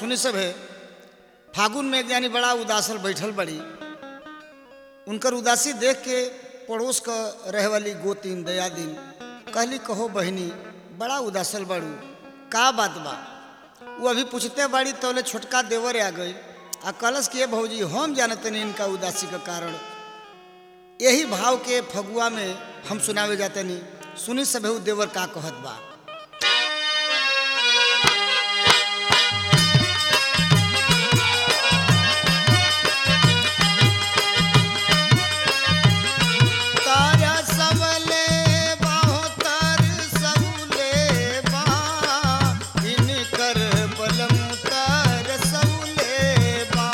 सुनी सब है फागुन में एक जानी बड़ा उदासल बैठल बड़ी उनकर उदासी देख के पड़ोस क रहे वाली गोतीन दयादीन कहली कहो बहनी बड़ा उदासल बाड़ू का बात बा वो अभी पूछते बाड़ी तोले छोटका देवर आ गई आ कलश के भौजी हम जानते नहीं इनका उदासी का कारण यही भाव के फगुआ में हम सुनावे जाते नहीं सुनी सभे देवर का कहत बा तारा सबले बाहो तार सबले बा इनकर बलम तार सबले बा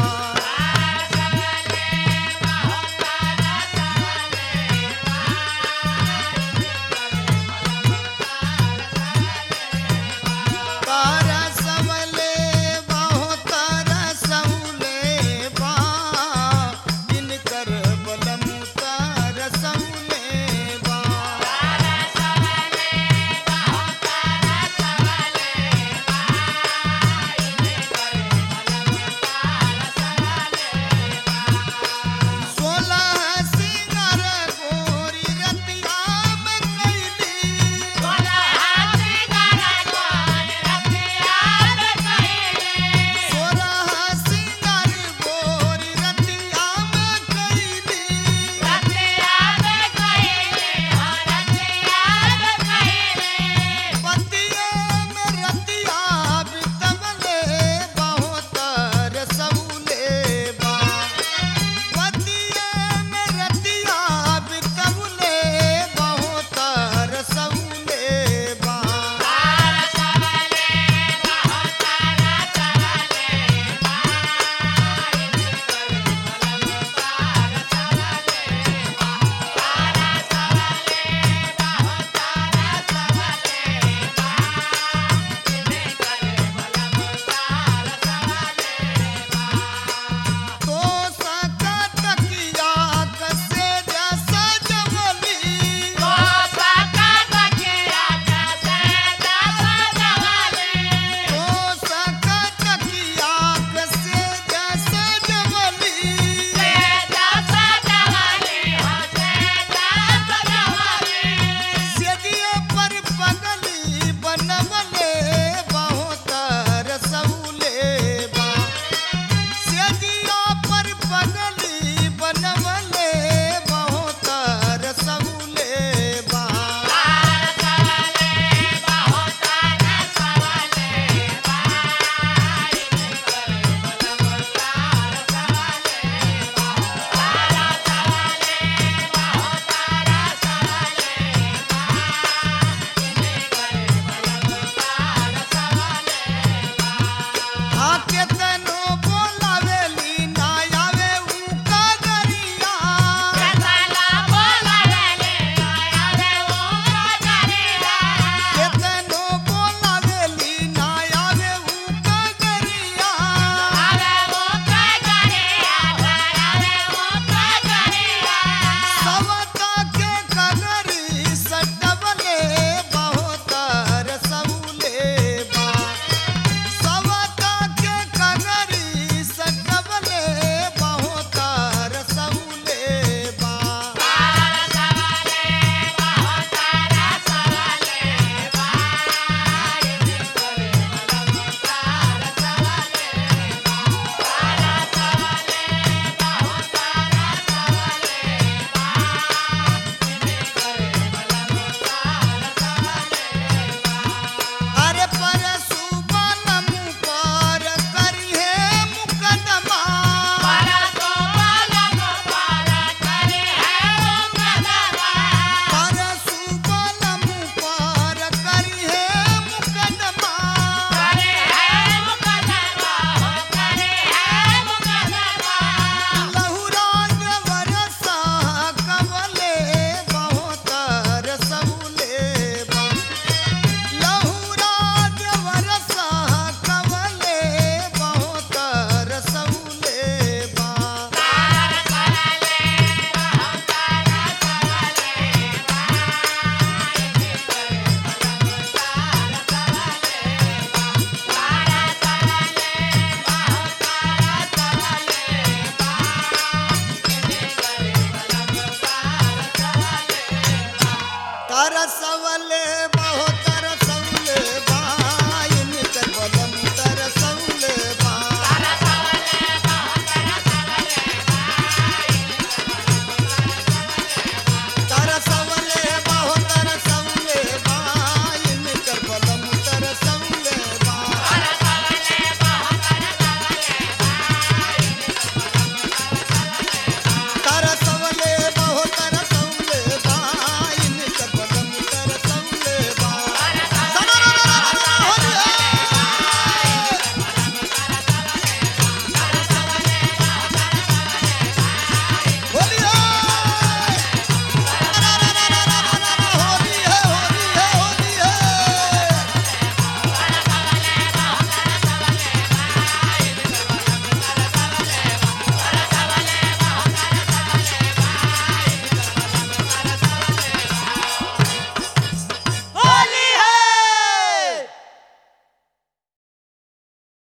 बरस